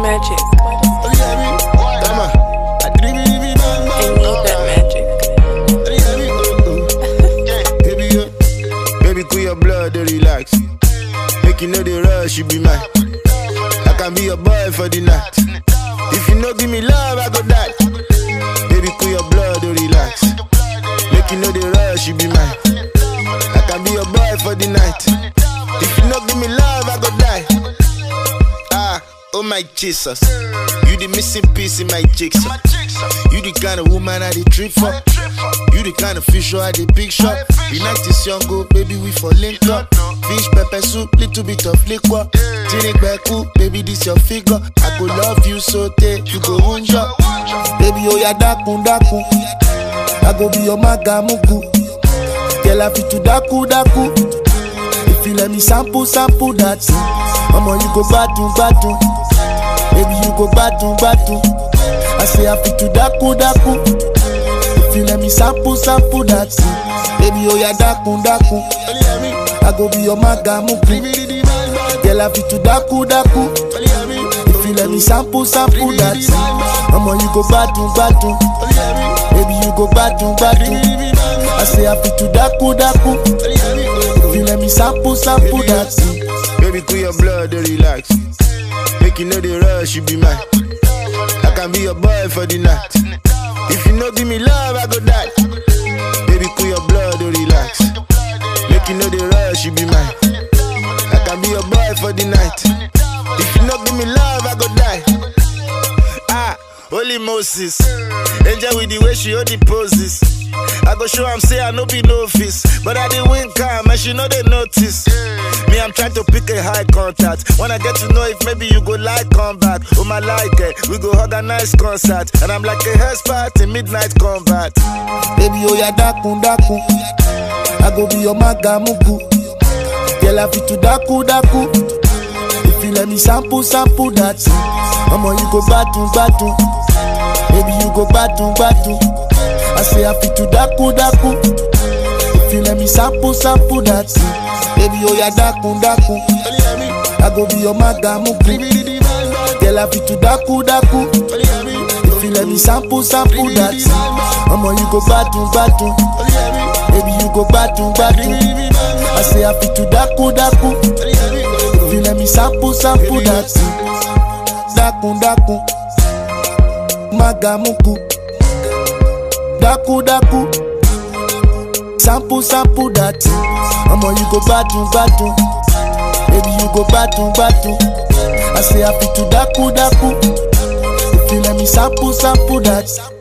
magic. Tama. I dream it, dream it, man, I man. need that magic. Baby, yo. Baby, cool your blood, they relax. Make you know the rush, you be mine. I can be your boy for the night. If you no give me love, I go die. Baby, cool your blood, they relax. Make you know the rush, you be mine. I can be your boy for the night. If you no give me love, I go die. Ah, oh my Jesus. You the missing piece in my jigsaw. You the kind of woman I the trip for. You the kind of fish I the big shot. The night is young, go baby, we for link up. Fish, pepper soup, little bit of liquor. Tinic beku, baby, this your figure. I go love you so take you go unja. Baby, oh ya dakun dakun. I go be your magamuku. Girl, I fit to daku daku. If you let me sample, sample that thing. Mama, you go badu badu. Baby, you go badu badu. I say I fit to daku daku. If you let me sample, sample that thing. Baby, oh ya daku daku. I go be your magamuku. Girl, I fit to daku daku. If you let me sample, sample that thing. Mama, you go badu badu. Baby, you go badu badu. I say I fit to daku daku. If you let me sample, sample that thing. Baby, cool your blood, they relax. Make you know the rush, you be mine. I can be your boy for the night. If you no give me love, I go die. Baby, cool your blood, they relax. Make you know the rush, you be mine. I can be your boy for the night. If you no give me love, I go die. Ah, holy Moses. Angel with the way she hold the poses. I go show am say I no be novice, but I dey win calm and she know they notice. Me, I'm trying to pick a high contact. When I get to know if maybe you go like come back. Oh my like it, we go organize concert, and I'm like a house party midnight combat. Baby, oh ya dakun dakun. I go be your magamuku. Girl, I fit to daku daku. If you let me sample, sample that thing. Mama, you go badu badu. Baby, you go badu badu. I say I fit to daku daku. If you let me sample, sample that thing. Baby, oh ya daku daku. I go be your magamuku. Girl, I fit to daku daku. If you let me sample, sample that thing. Mama, you go badu badu. Baby, you go badu badu. I say I fit to daku daku. If you let me sample, sample that thing. Daku daku. Magamuku. Daku daku. Sample, sample that thing. Mama, you go badu badu. Baby, you go badu badu. I say I fit to daku daku. If you let me sample, sample that.